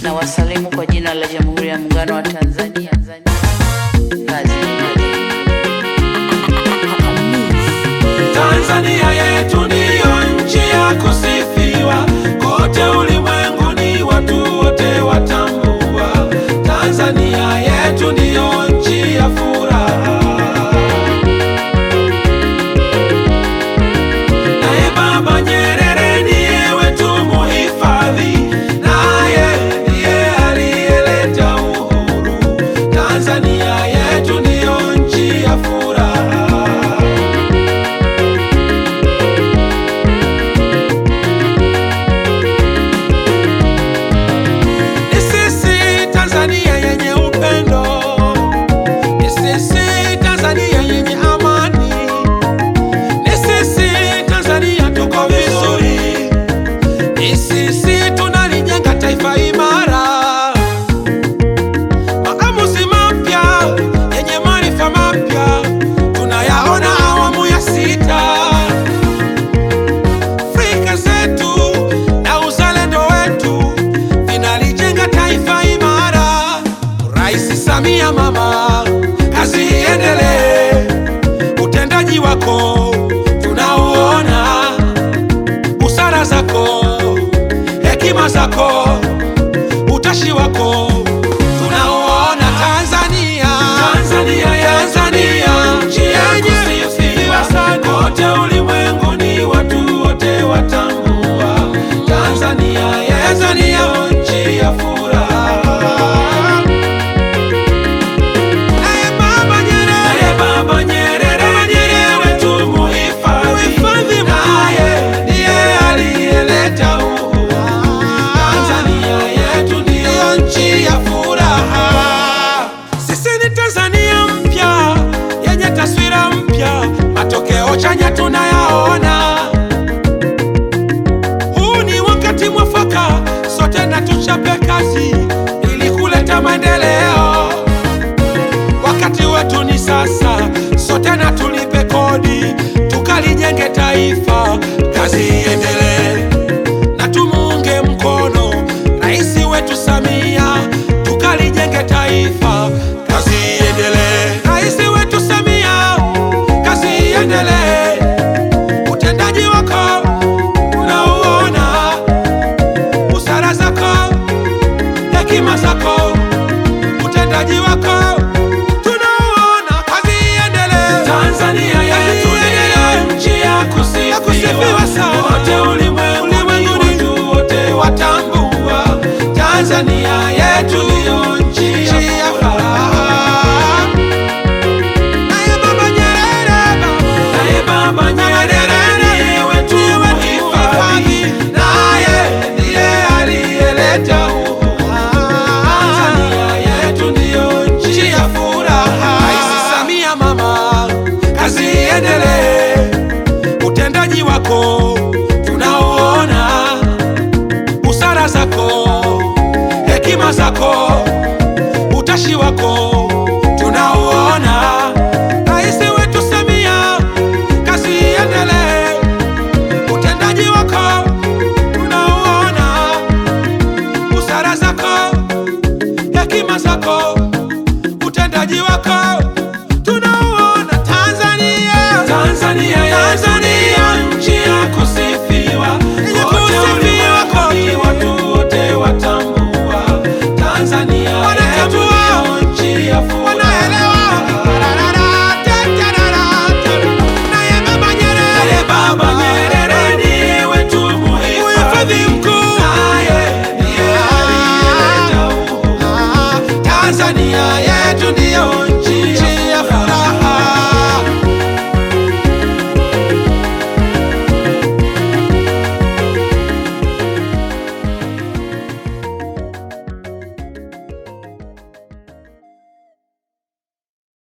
na wasalimu kwa jina la Jamhuri ya Muungano wa Tanzania. Kazi Tanzania yetu ndiyo nchi ya kusifiwa kote ulimwenguni, watu wote watambua. Tanzania yetu ndiyo nchi ya furaha. Naye Baba Nyerere ndiye wetu muhifadhi, naye ndiye aliyeleta uhuru. Tanzania yetu ndiyo nchi ya furaha. Ni sisi Tanzania yenye upendo, ni sisi Tanzania yenye amani, ni sisi Tanzania tuko vizuri, ni sisi tunalijenga taifa imara. Maamuzi mapya yenye maarifa mapya tunayaona awamu ya sita. Afrika zetu na uzalendo wetu vinalijenga taifa imara. Rais Samia mama, kazi iendelee, utendaji wako tunauona, busara zako, hekima zako, utashi wako tunauona. Tanzania, Tanzania, Tanzania, nchi yenye kusifiwa sana kote ulimwenguni, watu wote watambua. Tanzania, Tanzania, nchi ya furaha. Naye Baba Nyerere, naye Baba Nyerere, ndiye wetu muhifadhi, naye ndiye aliyeleta uhuru. Tanzania yetu ndiyo nchi ya furaha. Sisi ni Tanzania mpya yenye taswira mpya, matokeo chanya tunayaona. Huu ni wakati mwafaka, sote na tuchape kazi ili kuleta maendeleo. Wakati wetu ni sasa, sote na tulipe kodi, tukalijenge taifa, kazi iendelee na tumuunge mkono rais wetu Samia, tukalijenge taifa, kazi iendelee. Rais wetu Samia, kazi iendelee, utendaji wako unauona, busara zako, hekima zako, utendaji wako tunauona, kazi iendelee. Tanzania yetu ndiyo nchi ya kusifiwa sana, wote ulimwenguni, watu wote watambua. Tanzania